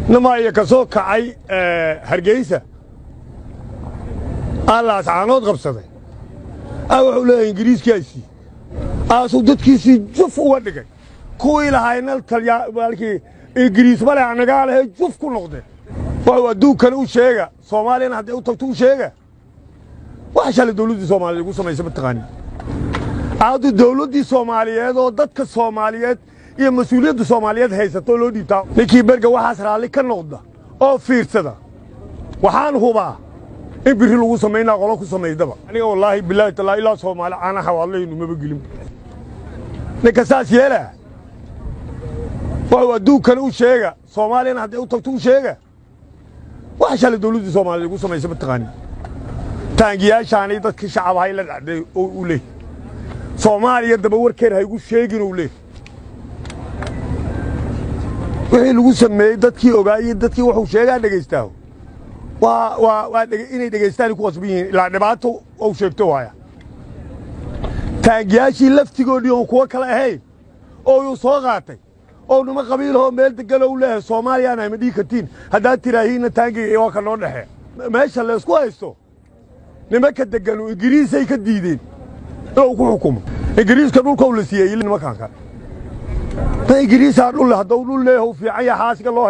namaaya ka soo kacay hargeysa allaas caanood qabsaday a wuxuu leeyahay ingiriiskaasii aasuu dadkiisii juf uga dhigay kuwii lahaayna talyaakii ingiriis male anagaa lehe juf ku noqdeen wuxuu adduunkana u sheega soomaaliyana hadday u tagto u sheega wax shalay dawladdii soomaaliyeed ugu samaysa mataqaani aadu dawladdii soomaaliyeed oo dadka soomaaliyeed iyo mas-uuliyadda soomaaliyeed haysato oo loo dhiibtaa ninkii berga waxaas raalli ka noqda oo fiirsada waxaan hubaa in biri lagu samaynaa qolo ku samaydaba aniga wallaahi bilaahi tallaa ilaa soomaali caana xawaadlaynu maba gelin ninka saas yeelaa wuxuu adduunkana u sheega soomaaliyana hadday u tagto u sheega wax shalay dawladdii soomaaliyeed ugu samaysa mataqaani taangiyaashaanay dadkii shacabahay la dhacday oo u leey soomaaliya daba warkeer haygu sheegin ou leey wixii lagu sameeyey dadkii ogaayey dadkii wuxuu sheegaa dhegaystaaho waa waa waa inay dhegaystaan ku qasban yihiin ilaa dhibaato ou sheegto waaya taangiyaashii laftigoodii oon kuwo kale ahayn oo yuu soo qaatay oo nima qabiilahoo meel degan ou leeyahay soomaaliyaan ayma dhihi kartiin haddaad tiraahiinna taangiga waa ka noo dhexee meesha laysku haysto nimanka deganu ingiriisay ka diideen inuu ku xukumo ingiriiska dhulkau la siiyey nimankaan kale ta ingiriisaa dhulle hadduu dhul leeyahu fiican yaha xaasiga loo